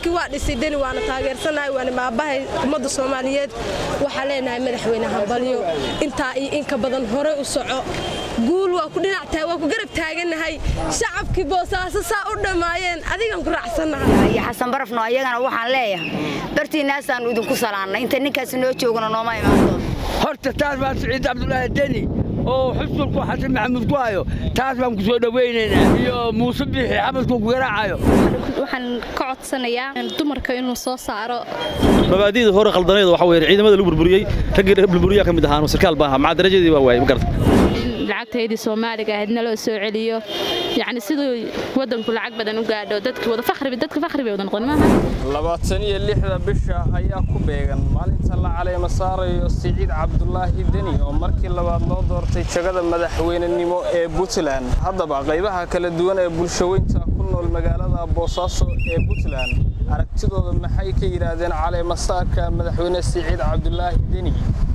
dalkii waa dhisay deni waana taageersanahay waana maabahay ummadda soomaaliyeed waxaa leenahay madaxweyne hambalyo intaa iyo inka badan hore u soco guul waa ku dhinactahay waa ku garab taagannahay shacabkii boosaaso saa u dhammaayeen adigan ku raacsannahay iyo xasan barafno ayagana waxaan leeyahay bartiinaasaannu idinku salaannay inta ninkaasi noo joogana nooma imaan doon horta taas baan siciid cabdulaahi deni oo xusnulku xasan maxamuud ku hayo taas baan ku soo dhowaynaynaa iyo muuse biixi xabadku ku garaacayo waxaan ka codsanayaa dumarka inuu soo saaro mabaadi'da hore khaldaneed waxa weeye ciidamada lagu burburiyey raggii burburiyaa ka mid ahaan sarkaal baa ahaa maca darajadii baa waayey ma garata lacagtaydii soomaaliga ahayd naloo soo celiyo yacni siduu waddanku lacag badan u gaadho dadkii wada fakhri dadka fakhri bay wada noqon maaha labaatan iyo lixda bisha ayaa ku beegan maalinta la caleema saarayo siciid cabdulaahi deni oo markii labaad loo doortay jagada madaxweynenimo ee puntland haddaba qaybaha kala duwan ee bulshaweynta ku nool magaalada boosaaso ee puntland aragtidooda maxay ka yidhaahdeen caleema saarka madaxweyne siciid cabdulaahi deni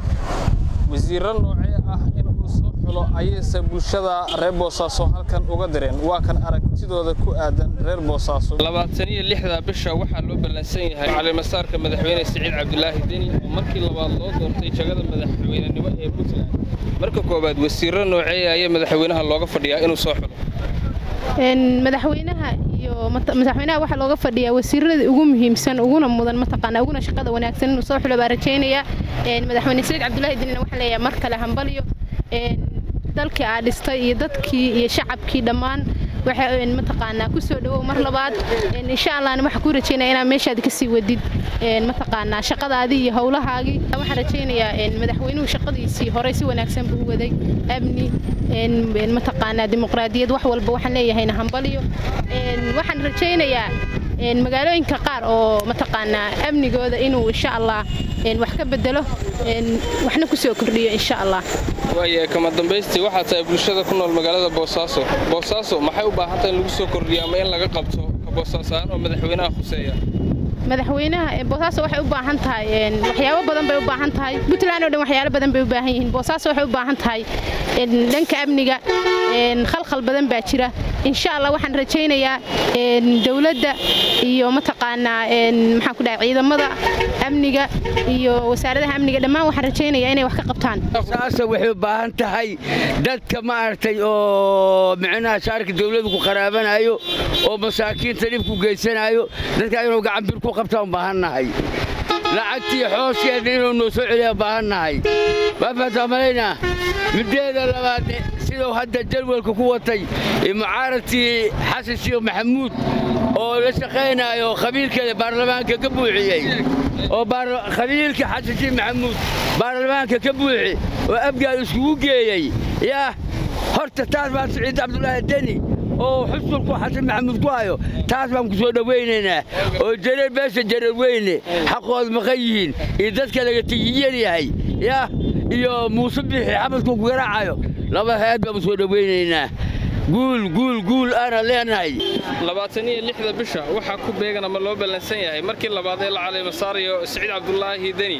wasiirro noocee ah inuu soo xulo ayayse bulshada reer boosaaso halkan uga direen waa kan aragtidooda ku aadan reer boosaaso labaatan iyo lixda bisha waxaa loo ballansan yahay caleemasaarka madaxweyne siciid cabdulaahi deni oo markii labaad loo doortay jagada madaxweynenimo ee puntland marka koowaad wasiirro noocee ayaa madaxweynaha looga fadhiyaa inuu soo xulo madaxweynaha iyo madaxweynaha waxaa looga fadhiyaa wasiirada ugu muhiimsan uguna mudan mataqaana uguna shaqada wanaagsan inuu soo xulo baa rajaynayaa madaxweyne siciid cabdulaahi denina waxaa leeyahay mar kale hambalyo dalkii aa dhistay iyo dadkii iyo shacabkii dhammaan waxa mataqaanaa ku soo dhawow mar labaad insha allahna waxaa kuu rajaynaya inaad meeshaad ka sii wadid mataqaanaa shaqadaadii iyo howlahaagii waxaan rajaynayaa madaxweynuhu shaqadiisii horey si wanaagsan buu waday amni mataqaanaa dimuqraadiyad wax walba waxaan leeyahayna hambalyo waxaan rajaynayaa magaalooyinka qaar oo mataqaanaa amnigooda inuu insha allah wax ka bedelo waxna ku soo kordhiyo insha allah waaye kama dambaystii waxaa tahay bulshada ku nool magaalada boosaaso boosaaso maxay u baahan tahay in lagu soo kordhiyo ama in laga qabto boosaasaaan oo madaxweynaha khuseeya madaxweynaha boosaaso waxay u baahan tahay waxyaabo badan bay u baahan tahay puntland oo dhan waxyaalo badan bay u baahan yihiin boosaaso waxay u baahan tahay dhanka amniga khalkhal badan baa jira insha allah waxaan rajaynayaa dowladda iyo mataqaanaa maxaan ku dhahay ciidamada amniga iyo wasaaradaha amniga dhammaan waxaan rajaynayaa inay wax ka qabtaan saasa waxay u baahan tahay dadka maaragtay oo micnaha shaarka dawladu ku qaraabanayo oo masaakiinta dhibku geysanayo dadka inuu gacanbir ku qabtaan baahannahay lacagtii xooskeedna inuu noo soo celiya baahannahay waa fahataa malaynaa middeeda labaad siduu hadda jadwalka ku watay mucaaradkii xasan shiikh maxamuud oo la shaqaynaayo khabiilkeeda baarlamaanka ka buuxiyey oo khabiilka xasan shiikh maxamuud baarlamaanka ka buuxi oo abgaal iskugu geeyey yaah horta taas baan siciid cabdulaahi deni oo xusnulku xasan maxamuud ku hayo taas baan ku soo dhowaynaynaa oo jareer beesha jareer weyne xaqood maqan yihiin iyo dadka laga tigiyan yahay yaah iyo muuse biixi xabadku ku garaacayo laba hay-ad baan u soo dhowaynaynaa guul guul guul aana leenahay labaatan iyo lixda bisha waxaa ku beegan ama loo ballansan yahay markii labaad ee la caleema saarayo siciid cabdulaahi deni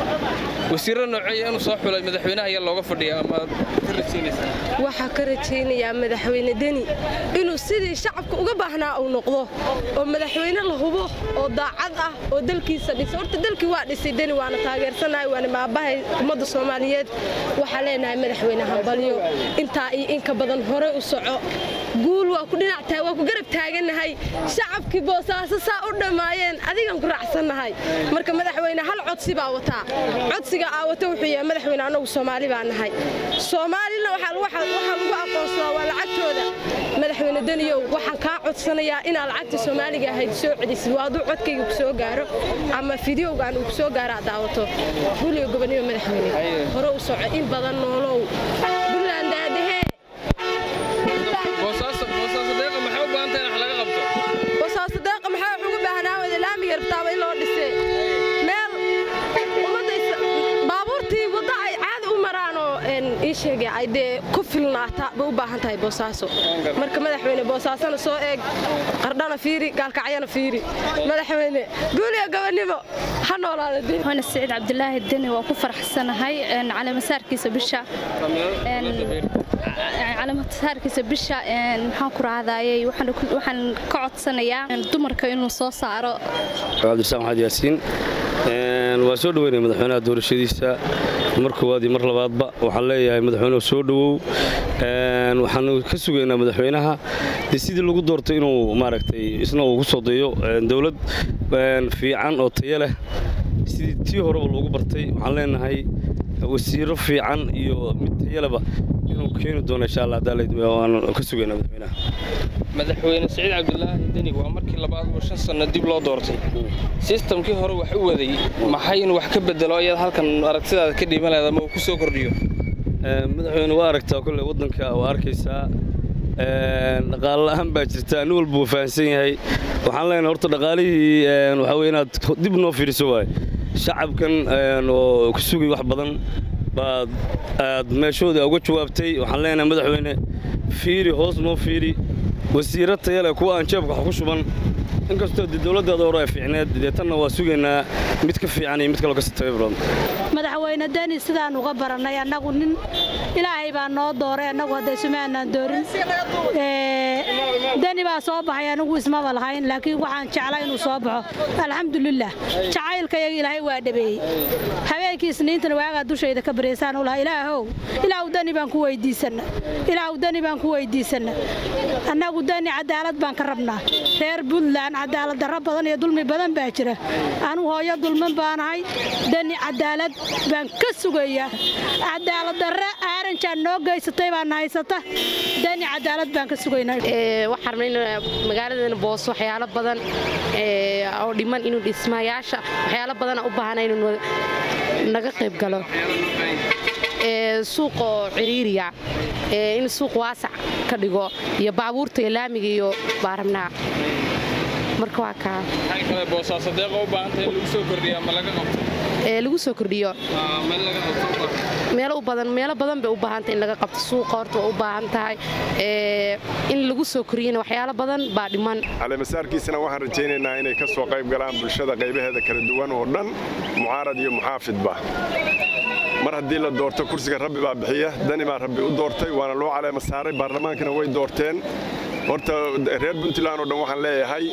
wasiirro nooceeya inuu soo xulay madaxweynaha ayaa looga fadhiya ama ka rajaynaysaa waxaa ka rajaynayaa madaxweyne deni inuu sidii shacabka uga baahnaa uu noqdo oo madaxweyne la hubo oo daacad ah oo dalkiisa dhisa horta dalkii waa dhisay deni waana taageersanahay waana maabahay ummadda soomaaliyeed waxaa leenahay madaxweyne hambalyo intaa iyo inka badan hore u soco guul waa ku dhinactahay waa ku garab taagannahay shacabkii boosaaso saa u dhammaayeen adigan ku raacsannahay marka madaxweyne hal codsi baa wataa codsiga aa wata wuxuu yahay madaxweyne annagu soomaali baa nahay soomaalina waxaa lagu aqoonsadaa waa lacagtooda madaxweyne deniyow waxaan kaa codsanayaa inaad lacagtii soomaaliga ahayd soo celisid waa hadduu codkayga ku soo gaaro ama fideogaan uu ku soo gaaro aad daawato guliyo gobonimo madaxweyne hore u soco in badan noolow buntland daadahee bosaaso deeqa maxaa wax ugu baahnaa wada laamiga rabtaaba in loo dhisee meel ummadda baabuurtii wadda ay caadi u maraanoo ii sheegay ay dee ku filnaata bay u baahan tahay boosaaso marka madaxweyne boosaasona soo eeg qardhana fiiri gaalkacyana fiiri madaxweyne guuliya gobonimo ha noolaada dee هنا السعيد عبد الله الدني وكو فرحسنahay على مسارkiisa bisha على مسارkiisa bisha maxaan ku raadayay waxaan ka codsanayaa dumarka inuu soo saaro cabdirasaaq maxamed yaasiin waan soo dhoweynaya madaxweynaha doorashadiisa mar koowaad iyo mar labaadba waxaan leeyahay madaxweynuhu soo dhowow waxaanu ka sugaynaa madaxweynaha dee sidii lagu doortay inuu maaragtay isna uu ku soo dayo dowlad fiican oo tayo leh sidii tii horeba loogu bartay waxaan leenahay wasiiro fiican iyo mid tayaleba inuu keeni doono insha allah waanu ka sugaynaa madaxweynaha madaxweyne siciid cabdulaahi deni waa markii labaad oo shan sanno dib loo doortay sistamkii hore wax u waday maxay inuu wax ka bedelo ayaad halkan aragtidaada ka dhiiban lahayd ama uu ku soo kordhiyo madaxweyne waa aragtaa kolle waddanka waa arkaysaa dhaqaale la'aan baa jirta nin walba wuu fahamsan yahay waxaan leenahay horta dhaqaalihii waxaa weye inaad dib noo fiiriso waaye shacabkan oo ku sugay wax badan baad aad meeshooda uga jawaabtay waxaan leenahay madaxweyne fiiri hoos noo fiiri wasiiro tayale kuwa aan jeebka wax ku shuban inkastoo dee dowladdaada hore ay fiicneed dee tanna waa sugaynaa mid ka fiican iyo mid kaloo kasii tayo badan madaxweyne deni sidaan uga barannay annagu nin ilaahay baa noo dooray annagu hadday sumaanaan doorin deni baa soo baxay anigu ismaba lahayn laakiin waxaan jeclaa inuu soo baxo alxamdulilah jacaylkayaga ilaahay waa dhabeeyey habeenkii isniintana waagaa dushayda ka bareysaan u lahaa ilaahow ilaahu deni baan ku weydiisanna ilaahu deni baan ku weydiisanna annagu deni cadaalad baan ka rabnaa reer puntland cadaalad darro badan iyo dulmi badan baa jira anugu hooyo dulman baanahay deni cadaalad baan ka sugayaa cadaalad darre aaranjaan noo geysatay baana haysata deni cadaalad baan ka sugaynaa waxaan rabnay in magaaladeena booso waxyaalo badan oo dhiman inuu dhismayaasha waxyaalo badana u baahana inuu naga qayb galo suuqoo ciriiriya in suuq waasac ka dhigo iyo baabuurta iyo laamiga iyo baa rabnaa marka waa kaa maxay kale boosaaso deeqa u baahantahay in lagu soo kordhiya ama laga qabto ee lagu soo kordhiyo meel laga qabto u baahan meelo u badan meelo badan bay u baahan tahay in laga qabto suuqa horta waa u baahan tahay ee in lagu soo kordhiyana waxyaalo badan baa dhiman caleemasaarkiisana waxaan rajaynaynaa inay ka soo qayb galaan bulshada qaybaheeda kala duwan oo dhan mucaarad iyo muxaafidba mar haddii la doorto kursiga rabbi baa bixiya dani baa rabbi u doortay waana loo caleema saaray baarlamaankana way doorteen horta reer puntland oo dhan waxaan leeyahay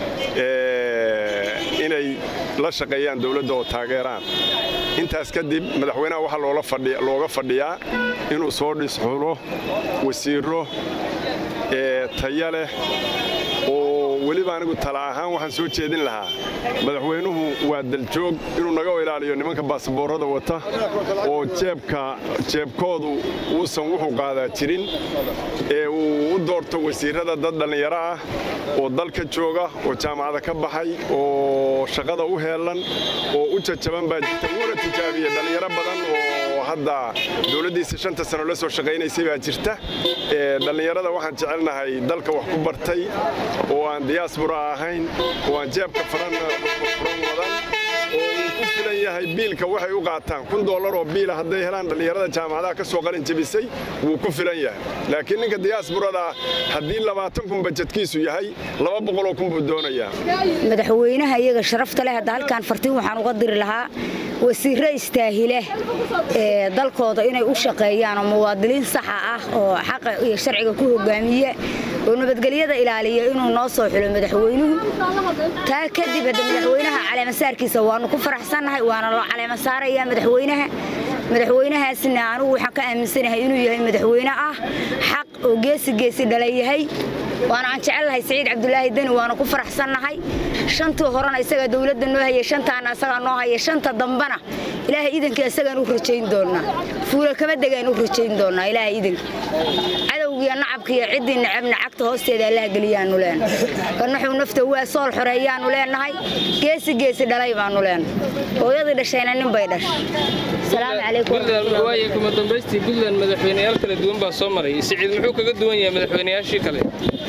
inay la shaqeeyaan dowladda oo taageeraan intaas kadib madaxweynaha waxaa looga fadhiyaa inuu soo dhisxulo wasiiro taya leh oo weliba anigu tala ahaan waxaan soo jeedin lahaa madaxweynuhu waa daljoog inuu naga ilaaliyo nimanka baasaboorada wata oo jeebka jeebkoodu uusan wuxuu qaadaa jirin ee uu u doorto wasiirada dad dhallinyaro ah oo dalka jooga oo jaamacada ka baxay oo shaqada u heelan oo u jajaban baa jirta wuuna tijaabiye dhallinyaro badan oo hadda dowladdiisa shanta sano la soo shaqaynaysay baa jirta dhallinyarada waxaan jecelnahay dalka wax ku bartay oo aan diyaasbura ahayn oo aan jeebka furan wadan oo uu ku filan yahay biilka waxay u qaataan kun doolar oo biila hadday helaan dhallinyarada jaamacadaha ka soo qalin jebisay wuu ku filan yahay laakiin ninka diyaasburada haddii labaatan kun bajedkiisu yahay laba boqoloo kun buu doonayaa madaxweynaha iyaga sharafta leh hadda halkaan fartiin waxaan uga diri lahaa wasiirro istaahile ee dalkooda inay u shaqeeyaan oo muwaadiniin saxa ah oo xaqa iyo sharciga ku hogaamiye oo nabadgelyada ilaaliya inuu noo soo xulo madaxweynuhu taa kadib hadda madaxweynaha caleemasaarkiisa waanu ku faraxsannahay waana loo caleemasaarayaa madaxweynaha madaxweynahaasna anugu waxaan ka aaminsanahay inuu yahay madaxweyne ah xaq oo geesi geesi dhala yahay waana aan jecellahay siciid cabdulaahi deni waana ku faraxsannahay shantii horena isagaa dowladda noo hayay shantaana isagaa noo haya shanta dambana ilaahay idanka isagaan u rajayn doonnaa fuula kama degaan u rajayn doonnaa ilaahay idanka cadowgiiyo nacabkiiyo ciddii necabna cagta hoosteeda allaha geliyaannu leenahay kanaxuu nafta waa sool xoreeyaannu leenahay geesi geesi dhalay baannu leenahay hooyadii dhashayna nin bay dhashay salaamu calaykum waaye kuma dambaystii puntland madaxweyneyaal kala duwan baa soo maray siciid muxuu kaga duwan yahay madaxweyneyaashii kale wuxuu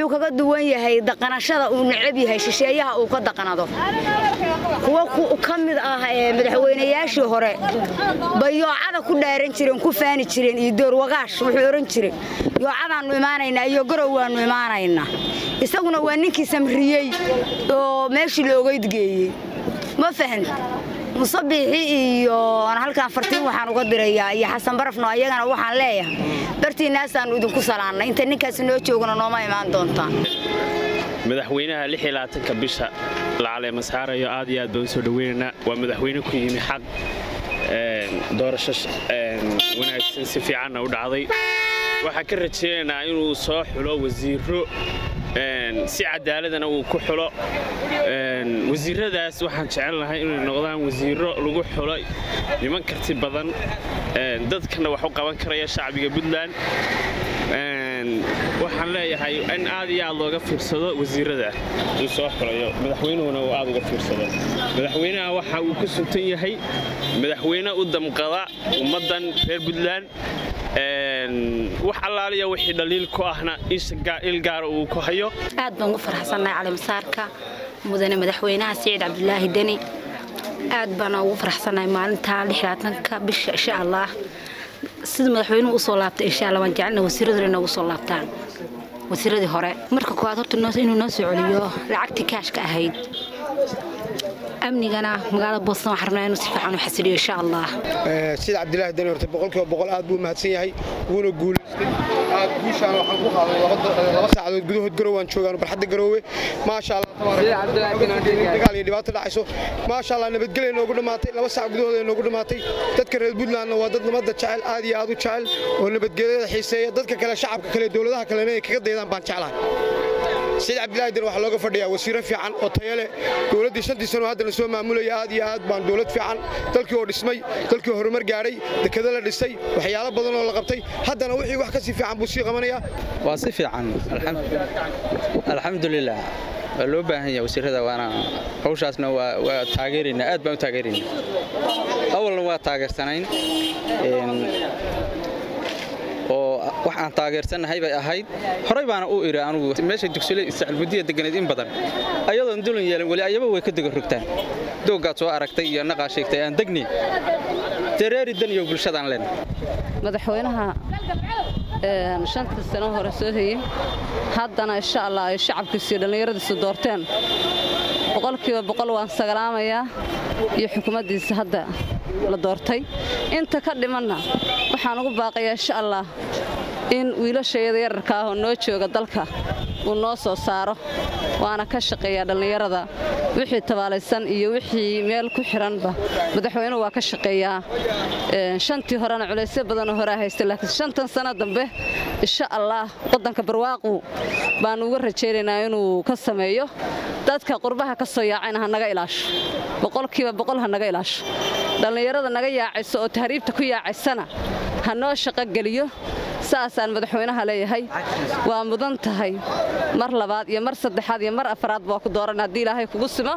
wuxuu kaga duwan yahay daqanashada uu necab yahay shisheeyaha uu ka daqanado kuwa ka mid ah madaxweynayaashii hore bay yoocada ku dhaaran jireen ku faani jireen iyo doorwagaash wuxuu odhan jiray yoocadaannu imaanaynaa iyo garow waannu imaanaynaa isaguna waa ninkii samriyey oo meeshii loogeyd geeyey ma fahant musabiixi iyo halkaan fartiin waxaan uga dirayaa iyo xasan barafno ayagana waxaan leeyahay bartiinaasaannu idinku salaannay inta ninkaasi noo joogna nooma imaan doontaan madaxweynaha ka bisha la caleemasaarayo aad iyo aad baan u soo dhoweynaynaa waa madaxweyne ku yimi xaq doorasho wanaagsan si fiicanna u dhacday waxaan ka rajaynaynaa inuu soo xulo wasiiro si cadaaladana uu ku xulo wasiiradaas waxaan jecelnahay inay noqdaan wasiiro lagu xulo niman karti badan dadkana wax u qaban karaya shacbiga puntland waxaan leeyahay in aad iyo aad looga fiirsado wasiirada uu soo xulayo madaxweynuhuna uu aad uga fiirsado madaxweynaha waxa uu ku suntan yahay madaxweyne u damqada ummaddan reer puntland wax allaaliya wixii dhaliil ku ahna il gaara uu ku hayo aad baan ugu faraxsannahay calimasaarka mudane madaxweynaha siciid cabdulaahi deni aad baana ugu faraxsannahay maalintaa lixlaatanka bisha insha allah sida madaxweynuhu usoo laabtay insha allah waan jecelna wasiiraduna inoogu soo laabtaan wasiiradii hore marka koowaad horta inuu noo soo celiyo lacagtii kaashka ahayd amnigana magaalada booston waxaan rabnaa inuu si fiican u xasiliyo insha allah sida cabdilaahi dani horta boqolkiiba boqol aad buu mahadsan yahay wuuna guulaystay aad guushaan waxaan ku qaaday laba saacadood gudahood garow aan joogaan barxadda garoowe maasha allah dagaal iyo dhibaato dhacayso maasha allah nabadgelya noogu dhammaatay laba saac gudahood ay noogu dhammaatay dadka reer puntlandna waa dad nabadda jecel aad iyo aad u jecel oo nabadgelyada xiiseeya dadka kale shacabka kale dowladaha kalena ay kaga daydaan baan jeclahay سيد عبد الله دين waxaa looga fadhiyaa wasiiro fiican oo tayo leh dowladdii shantii sano hadda la soo maamulaya aad iyo aad baan dowlad fiican dalkii oo dhismay dalkii horumar gaadhay dekada la dhisay waxyaalo badan oo la qabtay haddana wixii wax ka sii fiican buu sii qabanayaa waa si fiican alxamdulilah waa loo baahan yahay wasiirada waana hawshaasna waa taageeraynaa aad baan u taageeraynaa awalna waa taageersanayn oo wax aan taageersannahay bay ahayd horey baana u iri anugu meesha dugsule sacalmudiya deganeed in badan ayadoon dulan yeelan weli ayaba way ka dega rogtaan dooggaad soo aragtay iyo naqaa sheegtay aan degni dareeri dan iyo bulshadaan leen madaxweynaha shantii sano hore soo hayey haddana insha allah ay shacabkiisii dhallinyaradiisu doorteen boqolkiiba boqol waan sagalaamayaa iyo xukuumaddiisa hadda la doortay inta ka dhimanna waxaan ugu baaqayaa insha allah in wiilashayada yararka ah oo noo jooga dalka uu noo soo saaro waana ka shaqeeyaa dhallinyarada wixii tabaalaysan iyo wixii meel ku xiranba madaxweynuhu waa ka shaqeeyaa shantii horena culaysyo badanoo horaa haystay laakiin shantan sano dambe insha allah waddanka barwaaqu baanu uga rajaynaynaa inuu ka sameeyo dadka qurbaha ka soo yaacayna ha naga ilaasho boqolkiiba boqol ha naga ilaasho dhallinyarada naga yaacayso oo tahriibta ku yaacaysana ha noo shaqogeliyo saasaan madaxweynaha leeyahay waa mudan tahay mar labaad iyo mar saddexaad iyo mar afaraad baa ku dooran haddii ilaahay kugu simo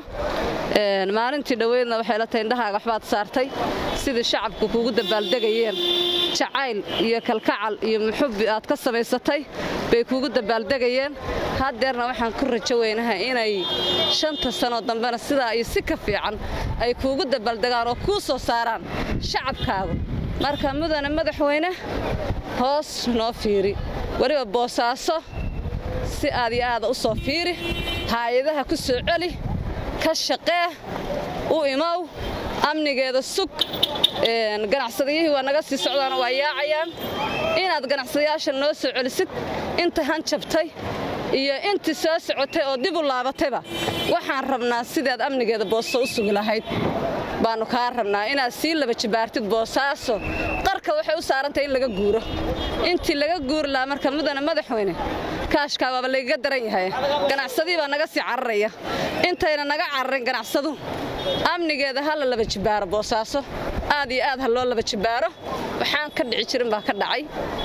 maalintii dhoweydna waxay la tahay indhahaaga waxbaad saartay sidii shacabku kuugu dabaaldegayeen jacayl iyo kalkacal iyo muxubbi aad ka samaysatay bay kuugu dabaaldegayeen haddeerna waxaan ku rajo weynahay inay shanta sanoo dambena sidaa iyo si ka fiican ay kuugu dabaaldegaan oo kuu soo saaraan shacabkaagu marka mudane madaxweyne hoos noo fiiri weliba boosaaso si aad iyo aada u soo fiiri haayadaha ku soo celi ka shaqee u imow amnigeeda sug ganacsadayihii waa naga sii socdaana waa yaacayaan inaad ganacsadayaasha noo soo celisid inta hanjabtay iyo intii soo socotay oo dib u laabatayba waxaan rabnaa sidaad amnigeeda booso u sugi lahayd baannu kaa rabnaa inaad sii laba jibaartid boosaaso qarka waxay u saarantahay in laga guuro intii laga guuri lahaa marka mudane madaxweyne kaashkaa waaba lagaga daran yahay ganacsadii baa naga sii cararaya intayna naga cararin ganacsadu amnigeeda ha la laba jibaaro boosaaso aad iyo aad ha loo laba jibaaro waxaan ka dhici jirin baa ka dhacay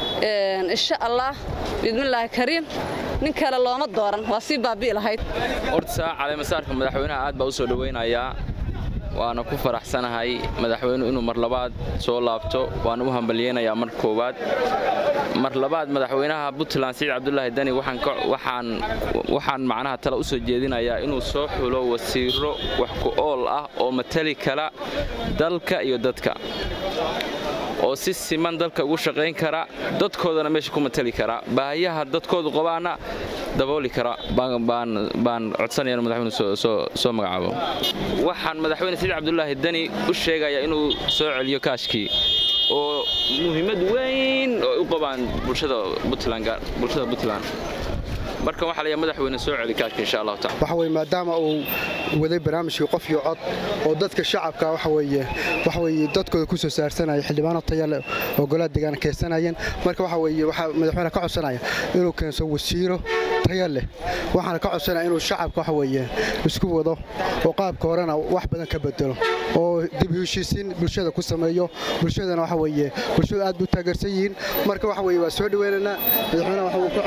insha allah bismillaahi kariim nin kale looma dooran waa sii baabi'i lahayd horta caleemasaarka madaxweynaha aad baa u soo dhowaynayaa waana ku faraxsanahay madaxweynuhu inuu mar labaad soo laabto waan u hambalyeynayaa mar koowaad mar labaad madaxweynaha puntland siciid cabdulaahi dani waxaan macnaha tale u soo jeedinayaa inuu soo xulo wasiiro wax ku ool ah oo matali kala dalka iyo dadka oo si siman dalka ugu shaqayn kara dadkoodana meesha ku matali kara baahiyaha dadkoodu qabaana dabooli kara baan codsanaya inu madaxweynu soo magacaabo waxaan madaxweyne siciid cabdulaahi dani u sheegayaa inuu soo celiyo kaashkii oo muhiimad weyn oo u qabaan bulshada puntland marka waxaa layaa madaxweyne soo celi kaashka insha allahu taala waxa weye maadaama uu waday barnaamijkii qof iyo cod oo dadka shacabka waxa weeye waxa weeye dadkooda ku soo saarsanaya xildhibaano taya leh oo golaha deegaana keensanayeen marka waxa weeye waxaa madaxweyne ka codsanaya inuu keenso wasiiro taya leh waxaana ka codsanaya inuu shacabka waxa weeye isku wado oo qaabka horena wax badan ka bedelo oo dib heshiisiin bulshada ku sameeyo bulshadana waxa weeye bulshadu aad buu taageersan yihiin marka waxa weeye waa soo dhaweynaynaa madaxweynaha waxa uu ka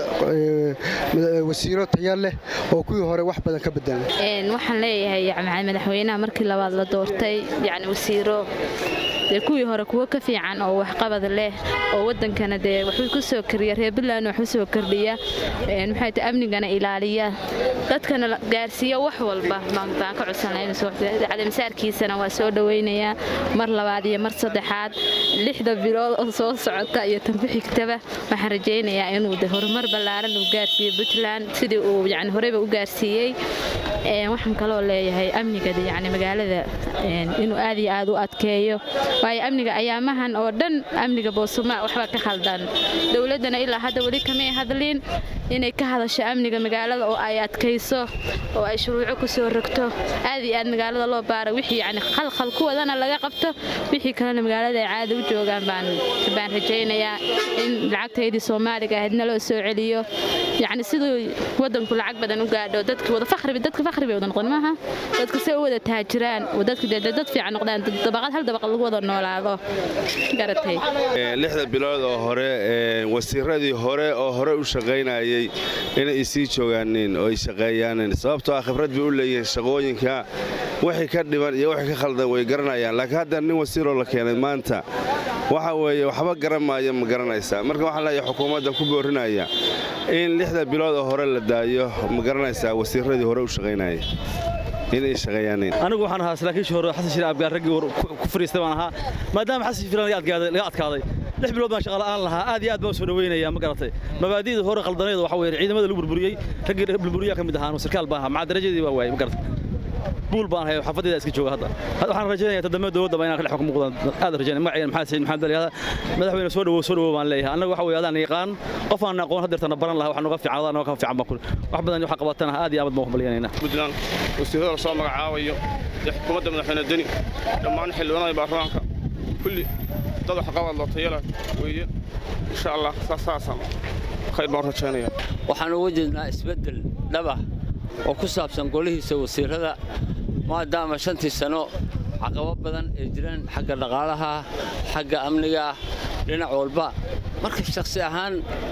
codsanaya wasiiro taya leh oo kuwii hore wax badan ka bedelan waxaan leeyahay madaxweynaha markii labaad la doortay yani wasiiro dee kuwii hore kuwo ka fiican oo waxqabad leh oo wadankana dee waxbuu ku soo kordhiya reer puntland waxu soo kordhiya maxay tahay amnigana ilaaliya dadkana gaarsiiya wax walba baan ka codsanlaycalamisaarkiisana waa soo dhawaynayaa mar labaad iyo mar saddexaad lixda bilood oo soo socota iyo tanku xigtaba waxaan rajaynayaa inuu de horumar ballaaran uu gaarsiiyo puntland sidii uu yani horeyba u gaarsiiyey waxaan kaloo leeyahay amniga yani magaalada inuu aad iyo aad u adkeeyo waayo amniga ayaamahan oo dhan amniga boosuma waxbaa ka khaldan dowladdana ilaa hadda weli kamay hadlin inay ka hadasho amniga magaalada oo ay adkayso oo ay shuruuco ku soo rogto aad iyo aad magaalada loo baara wixii yani khalkhal ku wadana laga qabto wixii kalena magaalada ay caada u joogaan baan rajaynayaa in lacagtaydii soomaaliga ahaydna loo soo celiyo yacni siduu wadanku lacag badan u gaadho dadki wada fakhri dadka fakhri bay wada noqon maaha dadka si u wada taajiraan oo dadka dee dad fiican noqdaan dabaqad hal dabaq lagu wada noolaado garatay lixda bilood oo hore wasiiradii hore oo hore u shaqaynayay inay sii joogaanin oo ay shaqeeyaanin sababtoo ah khibrad bay u leeyihiin shaqooyinka wixii ka dhiban iyo wixii ka khaldan way garanayaan laakiin hadda nin wasiiroo la keenay maanta waxa weeye waxba garan maayo ma garanaysaa marka waxaan leeyahay xukuumadda ku boorinaya in lixda bilood oo hore la daayo ma garanaysaa wasiiradii hore u shaqaynayay inay shaqeeyaaneen anigu waxaan ahaa saraakiishii hore xasan shir abgaar raggii ku fariistay baan ahaa maadaama xasan shir laga adkaaday lix bilood baan shaqa la'aan lahaa aad iyo aad baan soo dhaweynaya ma garatay mabaadi'da hore qaldaneed waxa weeye ciidamada lagu burburiyey raggii burburiyaa ka mid ahaa sarkaal baan ahaa maca darajadii baa waayey ma garatay buul baan ahay xafadeeda iska jooga hadda waxaan rajaynayaa tadamada dowladda inaan ka dhex xukumo muqdaan aad rajaynaya magacayna maxamed saciid maxamed ali madaxweyne soo dhawow soo dhawow baan leeyahay annaga waxa weeye adaan yaqaan qof aan aqoon hadeertana baran lahaa waxa nooga fiican adaan nooga fiican baan kule wax badan waxa qabatana aad iyo aad baan humbalyanayna puntland wasiirada la soo magacaabayo iyo xukuumadda madaxweyne deni dhammaan xildhibaanada baarlamaanka kulli dad wax qabad loo tayala weeye insha allah saasaan khayr baan rajaynaya waxaan uga jeednaa isbeddel dhaba oo ku saabsan golihiisa wasiirada maadaama shantii sano caqabo badan ay jiraan xagga dhaqaalaha xagga amniga dhinac walba marka shakhsi ahaan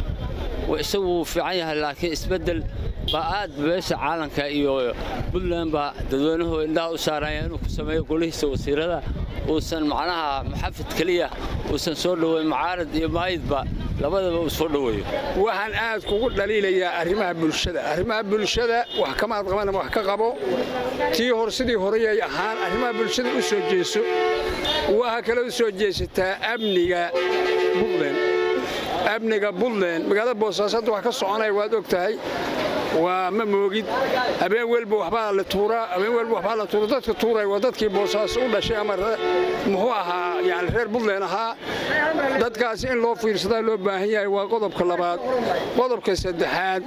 isagu wuu fiican yahay laakiin isbeddel baa aad beesha caalanka iyo puntland baa dadweynuhu indhaha u saaraya inuu ku sameeyo golihiisa wasiirada uusan macnaha maxafid keliya uusan soo dhoweyn macaarad iyo maayidba labadaba uu soo dhoweeyo waxaan aad kugu dhaliilayaa arrimaha bulshada arrimaha bulshada wax kamaad qaban wax ka qabo tii hor sidii horeyay ahaan arrimaha bulshada u soo jeeso waxaa kale u soo jeesataa amniga buntland amniga buntland magaalada boosaaso hadda wax ka soconaya waad og tahay waa ma moogid habeen welba waxbaa la tuuraa habeen welba waxbaa la tuura dadka tuuraya waa dadkii boosaaso u dhashay ama muxuu ahaa yani reer buntland ahaa dadkaasi in loo fiirsadaa loo baahan yahay waa qodobka labaad qodobka saddexaad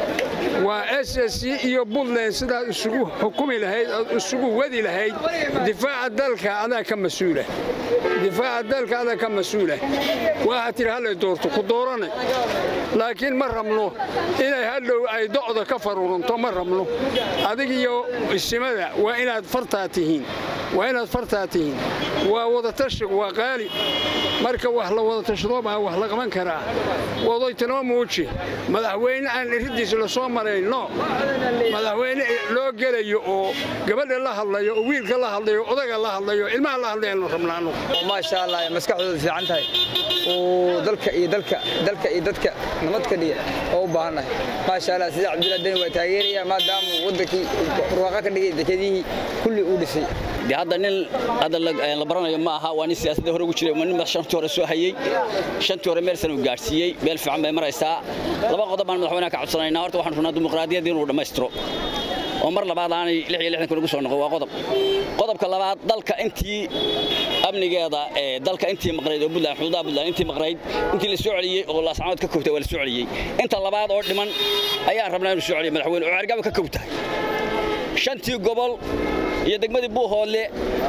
waa s s c iyo buntland sidaad isugu xukumi lahayd ood isugu wadi lahayd difaaca dalka adaa ka mas-uula difaaca dalka adag ka mas-uula waxaa tidhi hallay doorto ku dooranay laakiin ma rabno inay hadhow ay docda ka faruuranto ma rabno adig iyo isimada waa inaad fartaa tihiin waa inaad fartaa tihiin waa wadatashigu waa qaali marka wax la wada tashado baa wax la qaban karaa wadaytinoo muuji madaxweyne aan iriddiisa la soo marayn no madaxweyne loo gelayo oo gabadha la hadlayo oo wiilka la hadlayo odaga la hadlayo ilmaha la hadlayaanu rabnaa anugu maasha allah maskaxdooda fiican tahay oo dalka iyo dalka dalka iyo dadka nabad ka dhiga oo u baahannahay maasha allah sida cabdullahi deni waa taageeraya maadaama waddankii barwaaqa ka dhigay dekedihii kulli uu dhisay dee hadda nin hadda la baranayo ma aha waa nin siyaasadda hore ugu jiray waa nin shantii hore soo hayey shantii hore meel sana uu gaadhsiiyey meel fiican bay maraysaa laba qodob baan madaxweynaha ka codsanaynaa horta waxaan rabnaa dimuqraadiyadda inuu dhammaystiro oo mar labaad aanay lix iyo lixdan kun ugu soo noqon waa qodob qodobka labaad dalka intii amnigeeda ee dalka intii maqnayd oo buntland xuduudaha buntland intii maqnayd intii la soo celiyey oo laascanood ka kowtay waa la soo celiyey inta labaad oo dhiman ayaan rabnaa inuu soo celiyo madaxweyne oo cergaba ka kowtahay shantii gobol iyo degmadii buuhoodle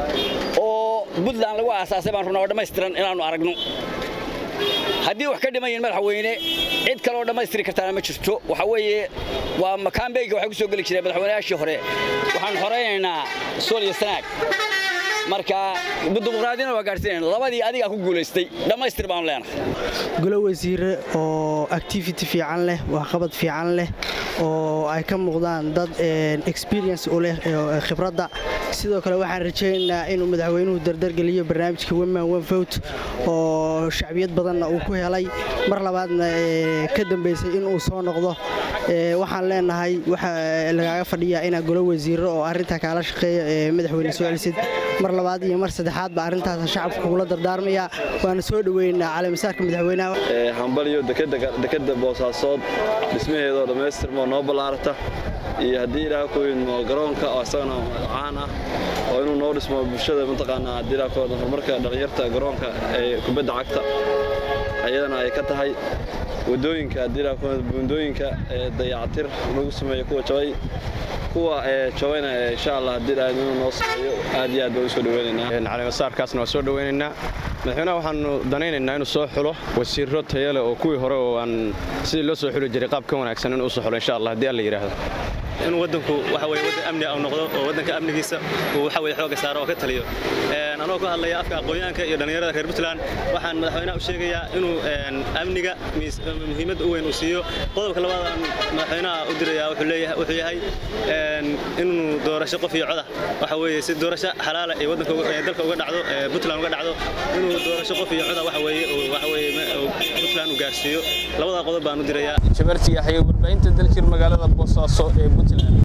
oo buntland lagu aasaasay baan rabnaa oo dhammaystiran inaannu aragno haddii wax ka dhimayin madaxweyne cid kale oo dhammaystiri kartaana ma jirto waxa weeye waa makaambeyga waxay ku soo geli jireen madaxweynayaashii hore waxaan horaynaynaa sool iyo sanaag marka dimuqraadiyana waa gaadhsiinayna labadii adigaa ku guulaystay dhammaystir baanu leenahay golo wasiire oo activity fiican leh waxqabad fiican leh oo ay ka muuqdaan dad experience u leh khibradda sidoo kale waxaan rajaynaynaa inuu madaxweynuhu dardargeliyo barnaamijka weman one vote oo shacbiyad badanna uu ku helay mar labaadna ka dambaysay inuu soo noqdo waxaan leenahay waxa lagaaga fadhiyaa inaa golo wasiiro oo arrintaa kaala shaqeeya madaxweyne soo celisid mar labaad iyo mar saddexaadba arrintaas shacabka kugula dardaarmaya waana soo dhoweynaa caleemasaarka madaxweynaha hambaliyo dekeda boosaasood dhismaheedoo dhammaystirmoo noo ballaarata iyo haddii ilaah ku idmo garoonka oo isagana caan ah oo inuu noo dhismo bulshada mataqaanaa haddii ilaah ku idmo horumarka dhallinyarta garoonka ee kubadda cagta ayadana ay ka tahay waddooyinka haddii ilaah ku idmo buundooyinka ee dayacatir lagu sameeyo kuwa jabay kuwa ee jabayna insha allah haddii ilaah inuu noo sameeyo aad iyo aad baan u soo dhaweynaynaa caleemasaarkaasna waa soo dhaweynaynaa madaxweynaha waxaanu danaynaynaa inuu soo xulo wasiiro tayale oo kuwii hore oo aan sidii loo soo xuli jiray qaab ka wanaagsan inuu usoo xulo insha allah haddii alla yidhaahdo in waddanku waxa weye waddan amni ah uu noqdo oo waddanka amnigiisa uu waxa weye xooga saaro oo ka taliyo anoo ku hadlaya afka aqoonyahanka iyo dhallinyarada reer puntland waxaan madaxweynaha u sheegayaa inuu amniga muhiimad u weyn uu siiyo qodobka labaad aan madaxweynaha u dirayaa wuxuu yahay inuu doorasho qof iyo coda waxa weeye si doorasho xalaala ee waddanka dalka uga dhacdo puntland uga dhacdo inuu doorasho qof iyo coda waxa weeye waxa weeye puntland uu gaarsiiyo labadaa qodob baan u dirayaa jabarti yaxya warbaahinta daljir magaalada boosaaso ee puntland